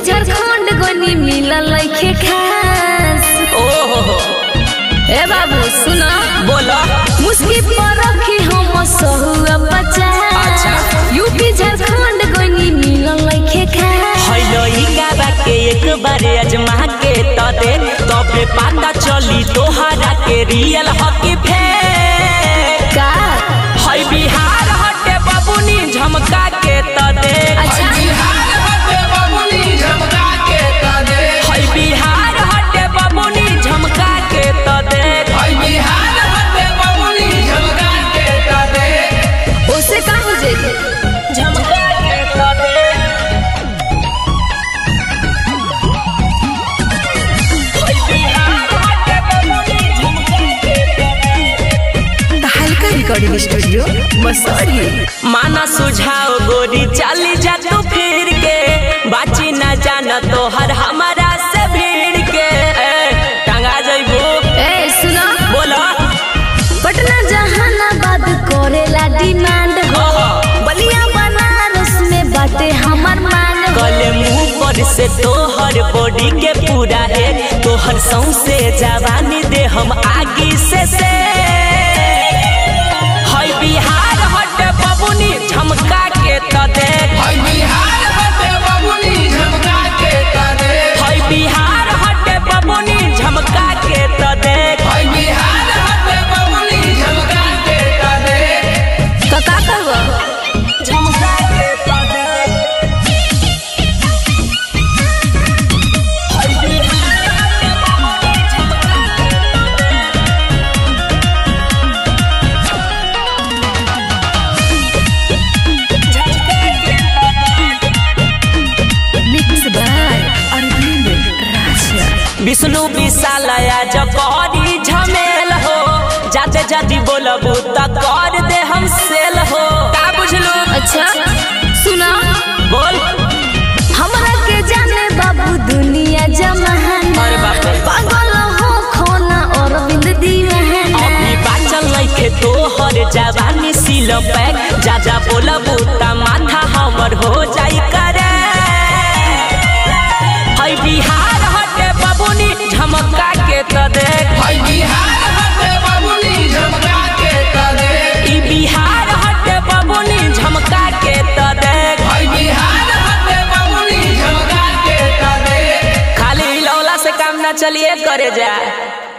झारखंड गनी मिलल लइखे खास ओहो हो ए बाबू सुना बोलो मुस्की पर रखी हम सहुआ पचास अच्छा। यूपी झारखंड गनी मिलल लइखे खास हैलो ई गाबा के एक बार अजमा के त दे तबे पता चली तोहरा के रियल हकी फेक का है बिहार हटे बबुनी झमका के त दे अच्छा है बिहार हटे बबुनी झमका के त दे ओसे का हो जाई झमका के त दे है बिहार हटे बबुनी झमका के त दे हल्का रिकॉर्डिंग स्टूडियो मसौरी माना सुझाव गोरी चली जा तू फिर के बाची न जाना तो हर हमारा से भीड़ के ए, टंगा जइबो ए सुना बोलो पटना जहानाबाद करेला डिमांड हो बलिया बनारस में बाटे हमर मान हो कल मुंह पर से तोहर बॉडी के पूरा है तोहर सौंसे जवानी दे हम आगे से से है बिहार हट बबुनी झमका के त दे है बिहार हट बबुनी झमका के त दे तो का करबो झमका के त दे है बिहार हट बबुनी झमका के त दे मिक्स बाय अरविंद राजा विष्णु विशालया जकरी झमेल हो जाते जाती बोलबू त कर दे हम सेल हो का बुझलू अच्छा सुना बोल हमरा के जाने बाबू दुनिया जमाना अरे बाप रे। पागल हो खोना अरविंद दीवाना अभी बाचल नइखे तोहर जवानी सिल पैक ज्यादा बोलबू त माथा हमर हो जाई करे है बिहार हटे बबुनी झमका के त देख ई बिहार हटे बबुनी झमका के त देख खाली हिलौला से काम ना चलिए करे जा